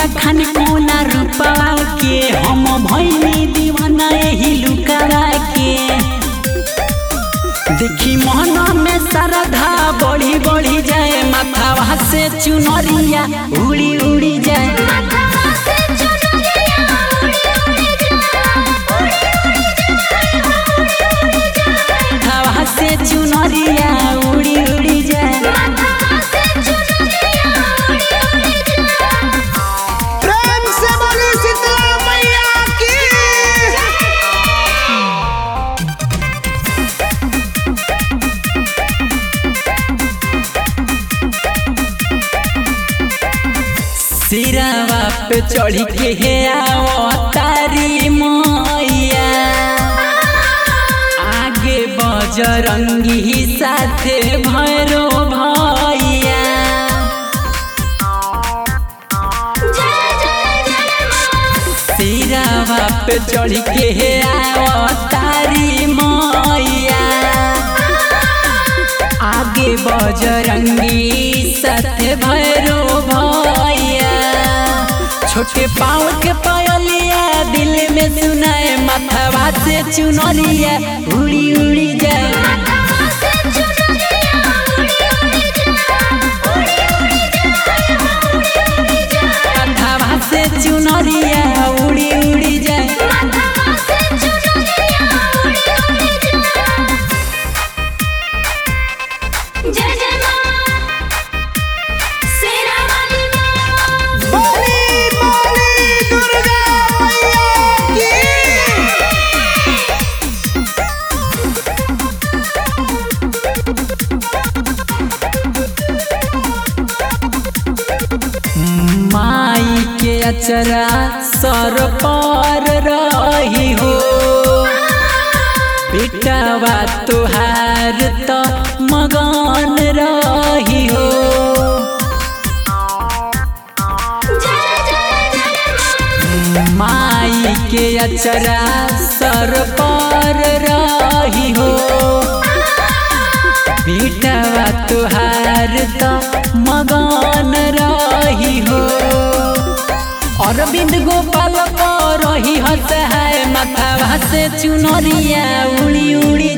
बखान कोना रूपवा के हम भैनी दीवाना एही लुकावा के देखी मन में श्रद्धा बढ़ी बढ़ी जाए माथावा से चुनरिया उड़ी उड़ी जाए माथवा से चुनरिया उड़ी उड़ी जाए माथावा से चुनरिया उड़ी उड़ी जाए माथवा से चुनरिया उड़ी उड़ी जाए प्रेम से बोली शीतला मैया की सिरावा पे चढ़ी के हे आओ तारी मैया आगे बजरंगी साथे भैरो भैया जय जय जय मां सिरावा पे चढ़ी के हे आओ तारी मैया आगे बजरंगी साथे भैरो भैया छोटे पाँव के पायलिया दिल में सुनाए माथवा से चुनरिया उड़ी उड़ी जाए माथवा से चुनरिया उड़ी उड़ी जाए उड़ी उड़ी जाए माथवा से चुनरिया उड़ी उड़ी जाए माथवा से चुनरिया उड़ी उड़ी जाए जय जय मां शेरा वाली मां बोली बोली दुर्गा मैया की माई के अचरा सर पर रही हो बेटावा तुहार तो मगन रही हो जय जय जय मां माई के अचरा सर पर रही हो बेटावा तुहार तो मगन रही हो अरविंद गोपाल पर रही हस है माथावा से चुनरिया उड़ी उड़ी